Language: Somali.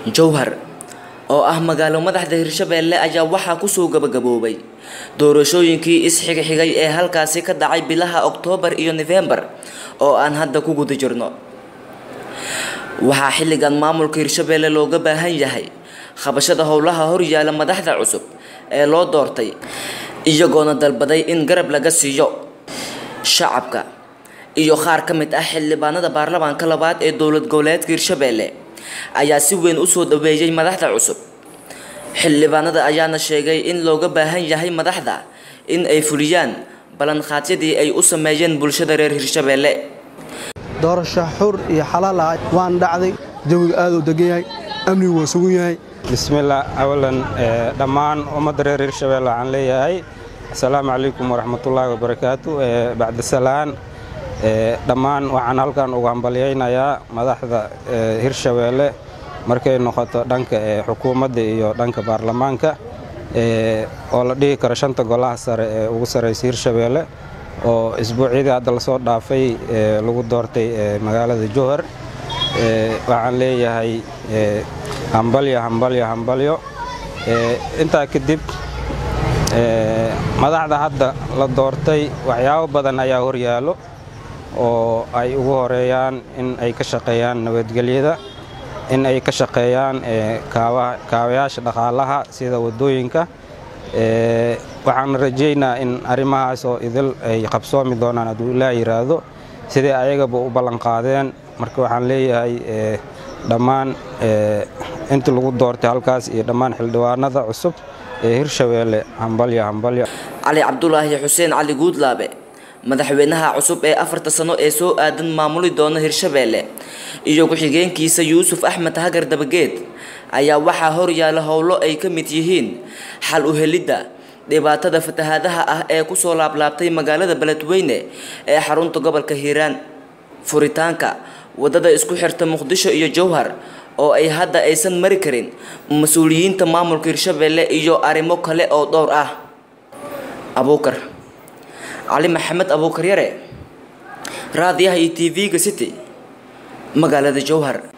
jowhar oo ah magaalo madaxda hirshabeelle ayaa waxaa kusoo gabagaboobay doorashooyinkii isxigxigay ee halkaasi ka dhacay bilaha oktoobar iyo nofembar oo aan hadda ku guda jirno waxaa xilligan maamulka hirshabeelle looga baahan yahay qabashada howlaha horyaala madaxda cusub ee loo doortay iyagoona dalbaday in garab laga siiyo shacabka iyo qaar ka mid ah xildhibaanada baarlamaanka labaad ee dowlad goboleedka hirshabeelle ayaa si weyn usoo dhaweeyay madaxda cusub xildhibaanada ayaana sheegay in looga baahan yahay madaxda in ay fuliyaan ballanqaadyadii ay u sameeyeen bulshada reer hirshabeelle doorasho xur iyo xalaal ah waan dhacday jawiga aad u degan yahay amnigu waa sugan yahay bismillaah awalan dhammaan ummadda reer hirshabeelle waxaan leeyahay asalaamu calaykum waraxmatullaahi wabarakaatu bacdisalaan dhammaan waxaan halkan uga hambalyaynayaa madaxda hirshabeelle markay noqoto dhanka xukuumadda iyo dhanka baarlamaanka oo la dhihi karo shanta golaha sare ee ugu sarraysa hirshabeelle oo isbuucyadii hadda lasoo dhaafay lagu doortay magaalada jowhar waxaan leeyahay hambalyo hambalyo hambalyo intaa kadib madaxda hadda la doortay waxyaabo badan ayaa horyaallo oo ay ugu horeeyaan in ay ka shaqeeyaan nabadgelyada in ay ka shaqeeyaan kaabayaasha dhaqaalaha sida waddooyinka waxaan rajaynaa in arrimahaasoo idil ay qabsoomi doonaan hadduu ilaa yidhaahdo sidai ayagaba u ballanqaadeen marka waxaan leeyahay dhammaan intii lagu doortay halkaas iyo dhammaan xildhibaanada cusub ee hirshabeelle hambalyo hambalyo cali cabdulaahi xuseen cali guudlaabe madaxweynaha cusub ee afarta sano ee soo aadan maamuli doona hirshabeelle iyo ku-xigeenkiisa yuusuf axmed hagar dabageed ayaa waxaa horyaala howlo ay ka mid yihiin xal u helidda dhibaatada fatahaadaha ah ee kusoo laablaabtay magaalada beledweyne ee xarunta gobolka hiiraan furitaanka waddada isku xirta muqdisho iyo jowhar oo ay hadda aysan mari karin mas-uuliyiinta maamulka hirshabeelle iyo arrimo kale oo dhowr ah abuukar cali maxamed abuukar yare raadiyaha iyo t v-ga city magaalada jowhar